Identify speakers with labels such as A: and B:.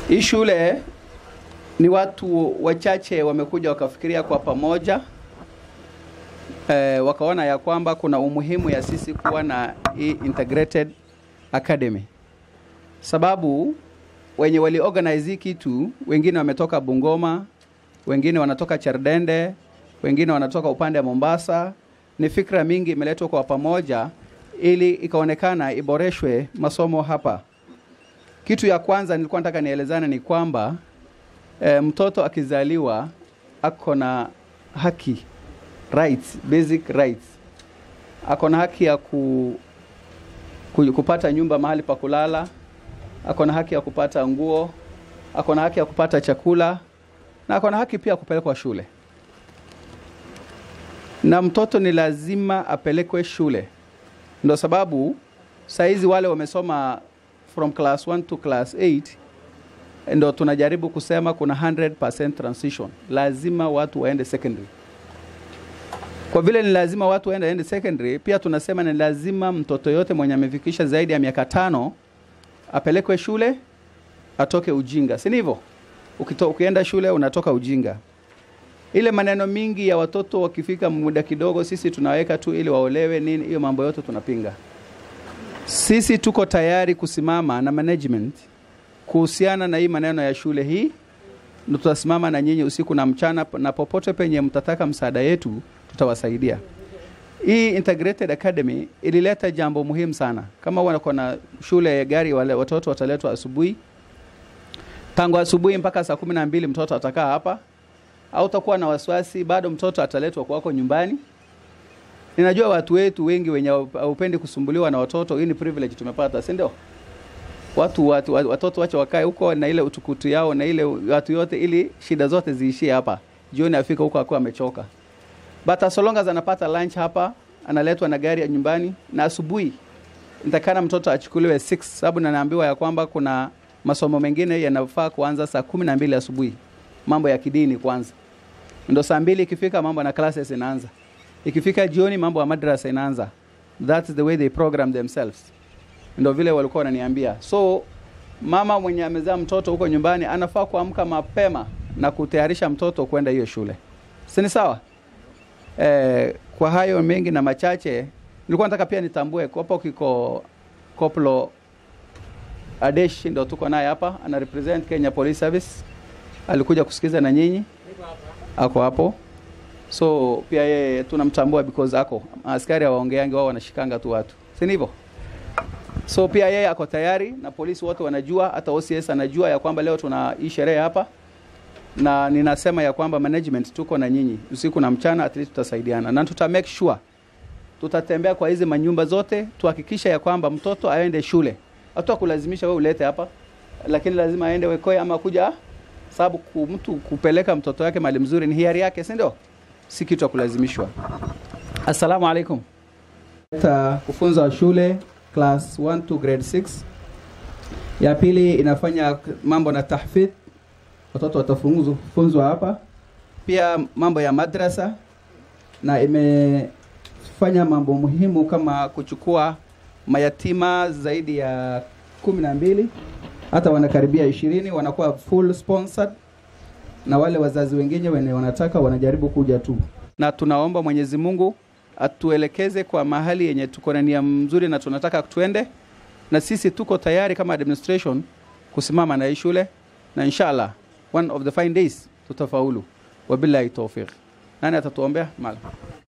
A: Hii shule ni watu wachache wamekuja wakafikiria kwa pamoja eh, wakaona ya kwamba kuna umuhimu ya sisi kuwa na hii integrated academy, sababu wenye wali organize hii kitu, wengine wametoka Bungoma, wengine wanatoka Cherdende, wengine wanatoka upande wa Mombasa. Ni fikra mingi imeletwa kwa pamoja ili ikaonekana iboreshwe masomo hapa. Kitu ya kwanza nilikuwa nataka nielezane ni kwamba e, mtoto akizaliwa ako na haki rights, basic rights. Ako na haki ya ku, ku, kupata nyumba mahali pa kulala, ako na haki ya kupata nguo, ako na haki ya kupata chakula na ako na haki pia ya kupelekwa shule. Na mtoto ni lazima apelekwe shule, ndo sababu saizi wale wamesoma from class 1 to class 8 ndo tunajaribu kusema kuna 100% transition, lazima watu waende secondary. Kwa vile ni lazima watu waende waende secondary, pia tunasema ni lazima mtoto yote mwenye amefikisha zaidi ya miaka tano apelekwe shule, atoke ujinga, si ndivyo? Ukito- Ukienda shule unatoka ujinga. Ile maneno mingi ya watoto wakifika muda kidogo, sisi tunaweka tu ili waolewe nini, hiyo mambo yote tunapinga. Sisi tuko tayari kusimama na management kuhusiana na hii maneno ya shule hii, na tutasimama na nyinyi usiku na mchana, na popote penye mtataka msaada yetu tutawasaidia. Hii Integrated Academy ilileta jambo muhimu sana. Kama wako na shule ya gari, wale watoto wataletwa asubuhi, tangu asubuhi mpaka saa kumi na mbili mtoto atakaa hapa, au utakuwa na wasiwasi, bado mtoto ataletwa kwako nyumbani. Ninajua watu wetu wengi wenye haupendi kusumbuliwa na watoto, hii ni privilege tumepata, si ndio? Watu, watu watoto wache wakae huko na ile utukutu yao na ile watu yote, ili shida zote ziishie hapa, jioni afika huko akiwa amechoka. But as long as anapata lunch hapa, analetwa na gari ya nyumbani, na asubuhi nitakana mtoto achukuliwe 6 sababu nanaambiwa ya kwamba kuna masomo mengine yanafaa kuanza saa kumi na mbili asubuhi, mambo ya kidini kwanza, ndo saa mbili ikifika mambo na classes inaanza, ikifika jioni mambo ya madrasa inaanza. That's the way they program themselves, ndo vile walikuwa wananiambia. So mama mwenye amezaa mtoto huko nyumbani anafaa kuamka mapema na kutayarisha mtoto kwenda hiyo shule, si ni sawa? Eh, kwa hayo mengi na machache nilikuwa nataka pia nitambue hapo kiko Koplo Adesh ndo tuko naye hapa, ana represent Kenya Police Service, alikuja kusikiza na nyinyi, ako hapo. So pia yeye tunamtambua because ako askari hawaongeangi, wao wanashikanga tu watu, si ndivyo? So pia yeye ako tayari na polisi wote wanajua, hata OCS anajua ya kwamba leo tuna hii sherehe hapa na ninasema ya kwamba management tuko na nyinyi usiku na mchana, at least tutasaidiana na tuta make sure tutatembea kwa hizi manyumba zote tuhakikisha ya kwamba mtoto aende shule. Hata kulazimisha wewe ulete hapa, lakini lazima aende Wekoe ama kuja, sababu ku- mtu kupeleka mtoto wake mahali mzuri ni hiari yake, si ndio? Si kitu ya kulazimishwa. Assalamu alaikum. Ta kufunza wa shule class 1 to grade 6. Ya pili inafanya mambo na tahfidh watoto watafunzwa hapa, pia mambo ya madrasa, na imefanya mambo muhimu kama kuchukua mayatima zaidi ya kumi na mbili hata wanakaribia ishirini wanakuwa full sponsored, na wale wazazi wengine wenye wanataka wanajaribu kuja tu, na tunaomba Mwenyezi Mungu atuelekeze kwa mahali yenye tuko na nia mzuri na tunataka tuende, na sisi tuko tayari kama administration kusimama na hii shule na inshallah one of the fine days tutafaulu. Wabillahi tawfiq. Nani atatuombea? Mala.